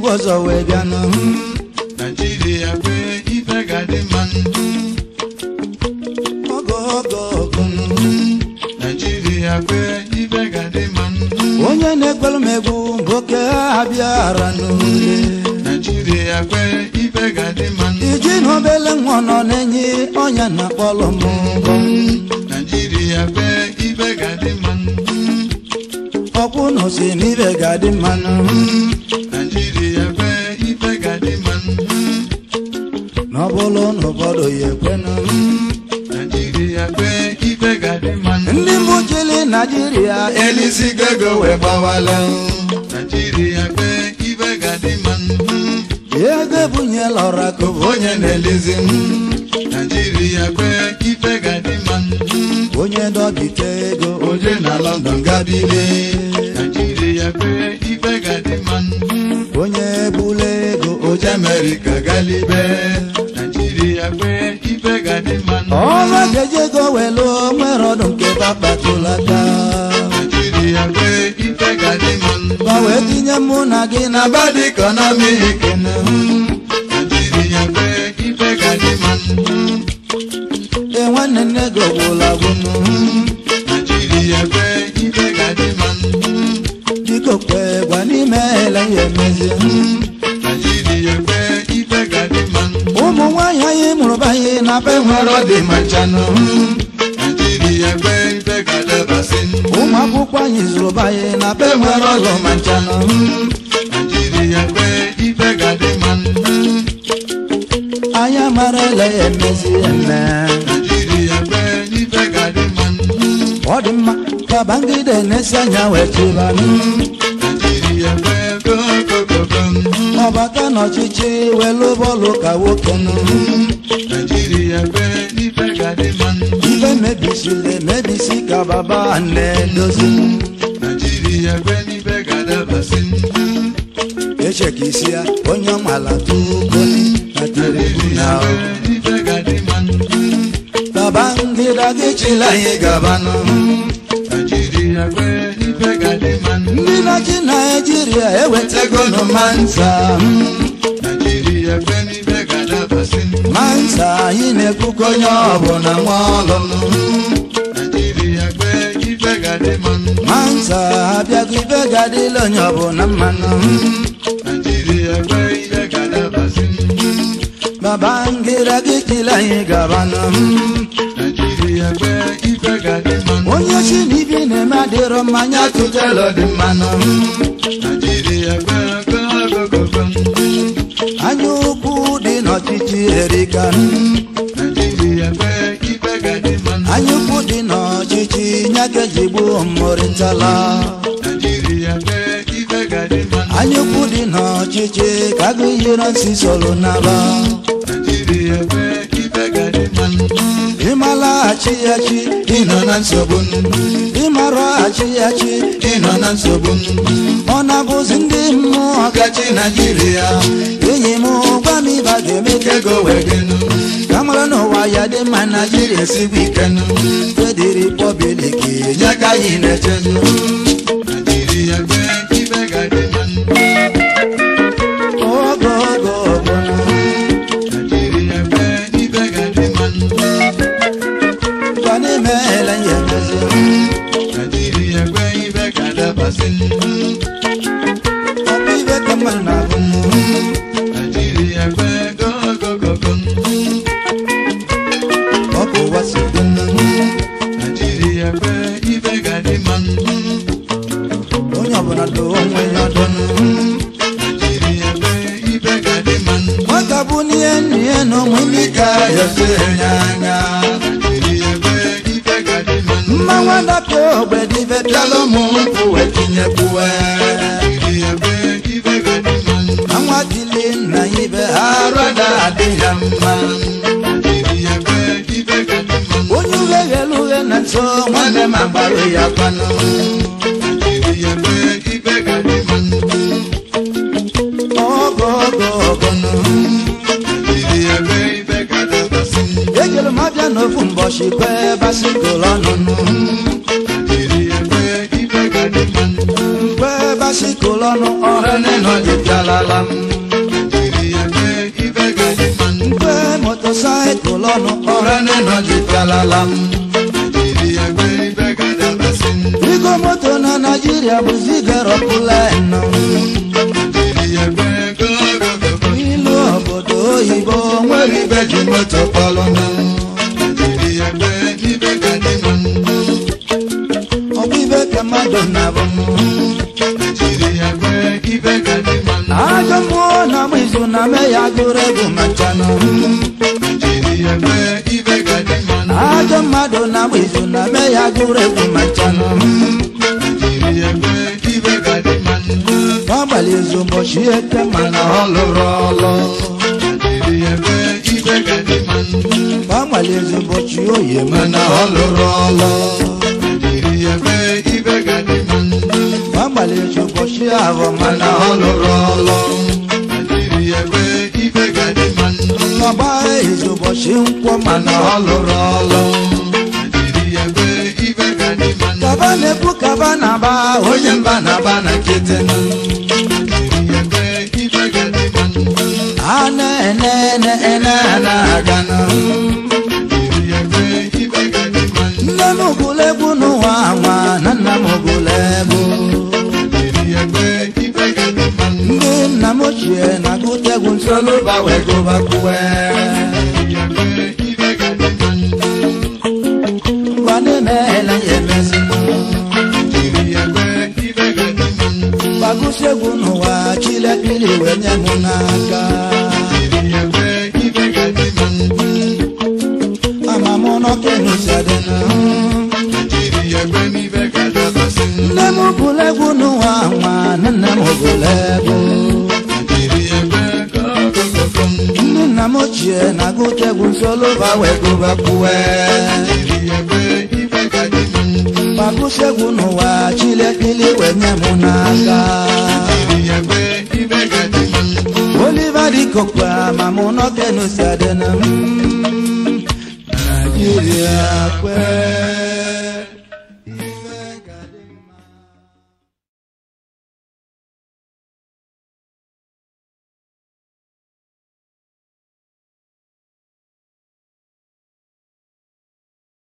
mba ọzọ wee bịanụ Naijiria kwe ife ga-adị mma ogo ogo ogo Naijiria kwe ife ga-adị mma onye na-ekwelu m egwu bụ oke ha bịara n'ule Naijiria kwe ife ga-adị mma iji na obele nwa nọ na-enye ọnya na kpọlụ m mbọ Naijiria kwe ife ga-adị mma ọkwụ na osi na ibe ga-adị mmanụ Naijiria kwe ife ga-adị mma na ọ bụrụ na ụfọdụ ya ekwenụ Naijiria kwe ife ga-adị mma ndị mbụ chili naijiria elisigo ego wee gbawala Naijiria kwe ife ga-adị mma ego ebunyela ọra ka Bụ onye na-elizi m Naijiria kwe ife ga-adị mma onye dọbite ego oje na London gabile Naijiria kwe ife ga-adị mma onye bula ego oje Amerịka galibe Naijiria kwe ife ga-adị mma ọrụ ga-eji ego welu nwere ọdụ nke bakpatụlata Naijiria kwe ife ga-adị mma ma wee tinye mụ na gị na na bad economic Naijiria kwe ife ga-adị mma e nwanne nne gị ọgwụla gwụnụ Naijiria kwe ife ga-adị mma biko kwe gwa n'ime ele ya emezi Naijiria kwe ife ga-adị mma ụmụ nwaanyị anyị mụrụ banye na be nwere ọ dị ma nchanụ Naijiria kwe ife ga-adabasị ụmụ akwụkwọ anyị zụrụ banye na be nwere ọlụ ma nchanụ Naijiria kwe ife ga-adị mma anyị mara ele ya emezi eme Naijiria kwe ife ga-adị mma ọ dị mma ka bangide na-esi anya wee chịbanụ Naijiria kwe gogogogo ọbata n'ọchịchị welu bọọlụ ka nwoke nụ Naijiria kwe ife ga-adị mma ife mebisiri emebisi ka baba na-edozi Naijiria kwe ife ga-adabasị echeka isi ya onye ọmala tugoli na Naijiria telefon kwe ife ga-adị mma baba ngịda gị chila anyị gabanụ Naijiria kwe ife ga-adị mma ndị na-achị naijiria ewetago nụ mansa Naijiria kwe ife ga-adabasị mansa anyị na-ekwukọ onye ọbụla nwa ọlụ Naijiria kwe ife ga-adị mma mansa abịago ibe ga-adịla onye ọbụla mmanụ Naijiria kwe ife ga-adabasị baba ngịda gị chila anyị gabanụ Naijiria kwe ife ga-adị mma onye si n'ibi na-eme adịrọ mmanya tụtelu dị mmanụ Naijiria kwe gogogogo anya ukwu dị n'ọchịchị erika Naijiria kwe ife ga-adị mma anya ukwu dị n'ọchịchị nyakeji gbuo mmụrịtala Naijiria kwe ife ga-adị mma anya ukwu dị n'ọchịchị ka agụ yiro nsi soro naba Naijiria kwe ife ga-adị mma ịmalaghachi ya chi ịnọ na nsogbu ịmaraghachi ya chi ịnọ na nsogbu ọ na-abụzi ndị mmụọ ọkachi Naijiria enyi m gwa m ịba ga-eme ka ego wee gị nụ ka mara n'ụwa ya dị mma naijiria esigbo ike nụ fedi repọblik nye ka anyị na-echezụ Naijiria kwe ife ga-adị mma ogo ogo ogo nụ. Naijiria kwe ife ga-adị mma gwa n'ime ele ya emezi Naijiria kwe ife ga-adabasị ọ bụ ibe ka mmadụ na-abụ nụ. Naijiria kwe gogogogo ọ bụ ụwa si dị nụ. Naijiria kwe ife ga-adị mma onye ọbụla do onwe ya ọdụ nụ. Naijiria kwe ife ga-adị mma nwata bụ n'ihe n'ihe na onwe ndị ka ya si enye anya Naijiria kwe ife ga-adị mma mma nwada pịa ogbe dịbe pịala ụmụ nkwụ wee tinyekwuwe Naijiria kwe ife ga-adị mma na nwa dili nna ya ibe arụ adị ya mma Naijiria kwe ife ga-adị mma onye uhie ghelu uhie na nso nwanne ma gbarụ ya kwanụ Naijiria kwe ife ga-adị mma ogo ogo ogo nụ Naijiria kwe ife ga-adabasị ejere m abịa n'ofu mbọchị kwe basikụl ọnụnụ Naijiria kwe ife ga-adị mma kwe basikụl ọnụ ọrụ nịnọ dị bịalala m etolọnụ ọrụ ụra n'ịnọ jikọlala m naijiria kwe ibe ga-adabasị igo moto na naijiria bụzi garopụlenụ naijiria kwe gogogogo ilu obodo oyibo nwere nwere ibe ji moto kpọlụ na naijiria kwe ibe ga-adị mma ọbụ ibe ka mmadụ na-abụ naijiria kwe ibe ga-adị mma ajọ mmụọ na agba izu na me ya gụrụ egwu machanụ naijiria kwe ibe ga-adị mma ajọ mmadụ na agba izu na me ya gụrụ egwu machanụ naijiria kwe ibe ga-adị mma gbagbali izu ụbọchị eke mana ọ lụrụ ọlụ naijiria kwe ibe ga-adị mma gbagbali izu ụbọchị oyi mana ọ lụrụ ọlụ naijiria kwe ibe ga-adị mma gbagbali izu ụbọchị ahụ mana mana ọ lụrụ ọlụ naijiria kwe ibe ga-adị mma ọgba izu ụbọchị nkwọ mana mana ọ lụrụ ọlụ naijiria kwe ibe ga-adị mma kaba na-ekwu kaba na-aba onye mba na-aba na nkịtị naijiria kwe ibe ga-adị mma a na-ene ene ene na-aga naijiria kwe ibe ga-adị mma nne m gụrụ egwu n'ụwa nwa na nna m gụrụ egwu naijiria kwe ibe ga-adị mma ndị nna m ochie na-agụta egwu nsoluba wee gụbakwuwe naijiria kwe ibe ga-adị mma ngwa na-emeela ya emezi naijiria kwe ibe ga-adị mma gbagụsi egwu n'ụwa chilekili wee nye m n'aka naijiria kwe ibe ga-adị mma ama m nọkenusadịna naijiria kwe ibe ga-adabasị nne m gụrụ egwu n'ụwa nwa na nna m gụrụ egwu naijiria kwe gogogogo ndị nna m ochie na-agụta egwu nsoluba wee gụbakwuwe naijiria kwe ibe ga-adị mma gbagụsi egwu n'ụwa chilekili wee nye m n'aka naijiria kwe ibe ga-adị mma oliva dikokwa ma mụ nọkenusadịna naijiria kwee